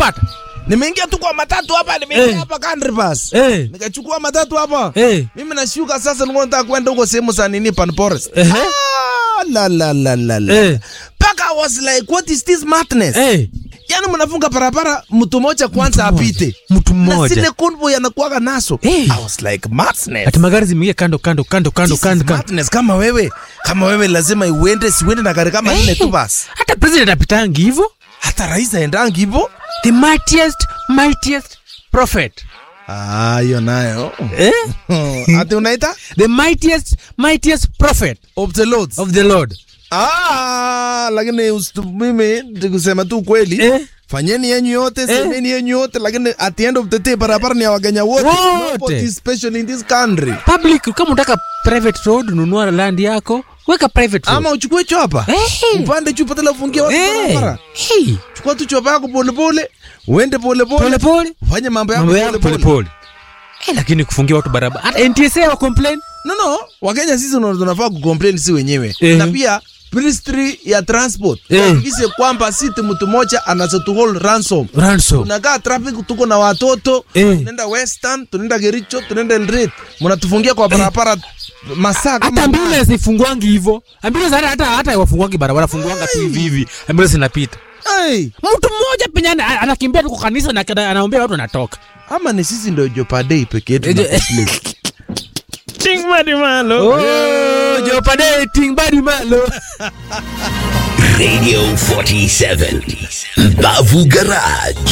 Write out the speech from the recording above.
Umepata? nimeingia tu kwa matatu hapa nimeingia Eh. hapa country bus Eh. nikachukua matatu hapa Eh. mimi nashuka sasa nilikuwa nataka kwenda huko sehemu za nini pan forest Ehe. ah, la la la la la Eh. paka I was like what is this madness Eh. yani mnafunga barabara mtu mmoja kwanza Mtu mmoja. apite Mtu na mmoja. zile convoy anakuwaga naso Eh. I was like madness Ati magari zimeingia kando kando kando kando This is kando kando. madness kama wewe kama wewe lazima uende siuende na gari kama nne tu basi Hata president apitangi hivyo. hata rais aendangi hivyo The mightiest mightiest prophet. Ah, hiyo nayo Eh? ati unaita The mightiest mightiest prophet of the lords of the Lord. ah, lakini usitu- mimi nikusema tu kweli Eh? fanyeni yenyu yote semeni yenyu yote lakini at the end of the day barabara ni ya wakenya wote Wote. Nobody is special in this country Public kama unataka private road nunua land yako, weka private road. ama uchukue chopa Eh. upande chupa tena ufungie watu Eh. barabara Hey. chukua tu chopa yako polepole uende polepole Pole pole. ufanye mambo yako Mambo yako pole polepole pole. Eh, lakini kufungia watu barabara. Hata NTSA wa complain. no no wakenya sisi ndo tunafaa kucomplain si wenyewe Eh. na pia ministry ya transport Eh. hakikishe kwamba siti mtu mmoja anazotuhold ransom Ransom. tunakaa traffic tuko na watoto Eh. tunaenda western tunaenda gericho tunaenda eldoret mnatufungia kwa barabara masaa kama Hata ambulance ifungwangi hivyo. Ambulance hata hata hata wafungwangi barabara funguanga tu hivi hivi. Ambulance inapita. hey. Mtu mmoja penye ana- anakimbia tu kwa kanisa na ana- anaombea watu wanatoka. ama ni sisi ndo jopadei peke yetu Ejo- na complain. Ting madi malo. Oh, Jopade ting badi malo. Radio 47. Bavu Garage.